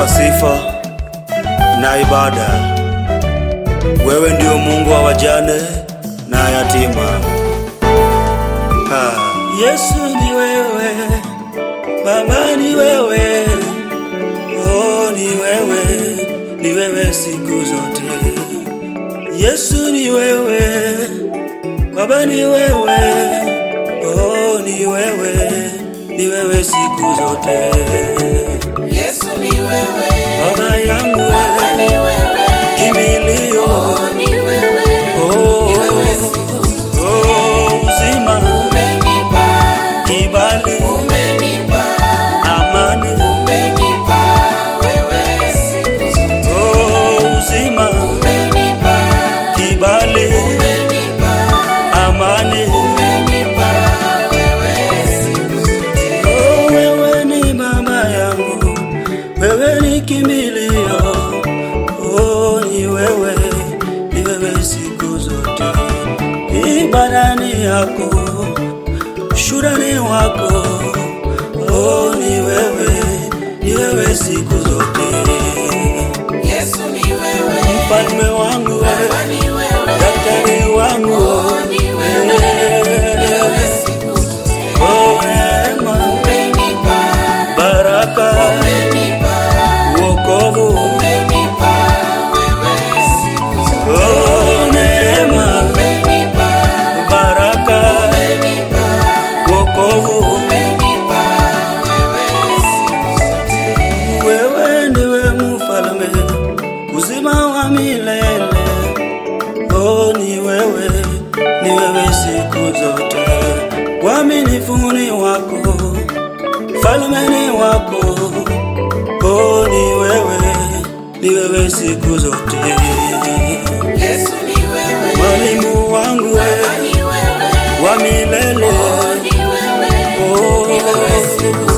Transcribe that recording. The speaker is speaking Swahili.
sifa na ibada. Wewe ndio Mungu wa wajane na yatima. Ha. Yesu ni wewe, Baba ni wewe, oh ni wewe, ni wewe siku zote. Yesu ni wewe, Baba ni wewe, oh ni wewe, ni wewe siku zote. Yesu ni wewe, Baba yangu Baba ni wewe, wewe, kimbilio, oh ni wewe, oh, ni wewe siku zote. oh, uzima, Umenipa, kibali, umenipa, amani, umenipa, wewe siku zote. oh, uzima, Umenipa, kibali, umenipa, amani. umenipa, wewe siku zote. Oh, wewe ni mama yangu, wewe ni kimbilio. Oh, ni wewe, ni wewe siku zote. Ibadani yako, shurani wako. Oh, ni wewe, ni wewe siku zote. Yesu ni wewe, Mfalme wangu Baba wewe, ni wewe, daktari wangu oh ni wewe, ni wewe siku zote. Oh, neema, Umenipa, baraka, umenipa, wokovu. umenipa, wewe siku zote. Oh, neema, Umenipa, baraka, umenipa, wokovu. umenipa, wewe siku zote. Wewe ndiwe mfalme, uzima wa milele. Oh, ni wewe, ni wewe siku zote. Uaminifu ni wako, falme ni wako. Oh, ni wewe, ni wewe siku zote. Yesu ni wewe, Mwalimu wangu Baba wewe ni wewe, wa milele. oh ni wewe, Oh, ni wewe siku